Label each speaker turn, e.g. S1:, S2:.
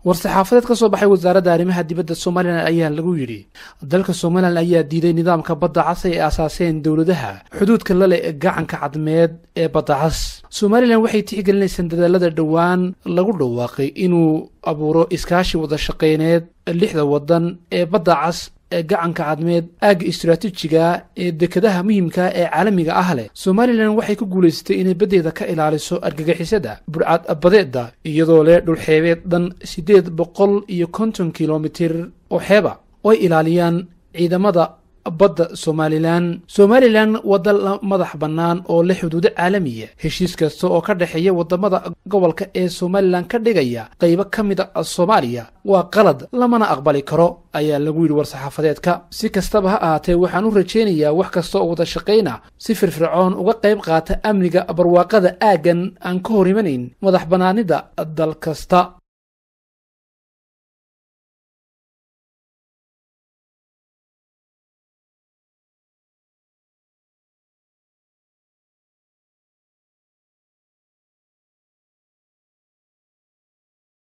S1: war-saxaafadeed ka soo baxay wasaaradda arrimaha dibadda somalilan ayaa lagu yidhi dalka somalilan ayaa diiday nidaamka badda cas ay aasaaseen dowladaha xuduudka la leh gacanka cadmeed ee badda cas somalilan waxay tixgelinaysaan dadaalada dhowaan lagu dhawaaqay inuu abuuro iskaashi wada shaqayneed lixda waddan ee badda cas ee gacanka cadmeed aagga istaraatiijiga ee dekedaha muhiimka ee caalamiga ah leh somalilan waxay ku guulaysatay inay baddeeda ka ilaaliso argagixisada burcad badeeda iyadoo leh dhulxeebeed dhan siddeed boqol iyo konton kilomitir oo xeeba oo ay ilaaliyaan ciidamada badda somalilan somalilan wadda madax bannaan oo leh xuduudo caalamiya heshiis kasta oo ka dhexeeya waddamada gobolka ee somalilan ka dhigaya qaybo ka mid a soomaaliya waa qalad lamana aqbali karo ayaa lagu yidhi war-saxaafadeedka si kastaba ha ahaatee waxaan u rajaynayaa wax kasta oo wada shaqayna si firfircoon uga qayb qaata amniga barwaaqada aaggan aan ka hor imanayn madax bannaanida dal kasta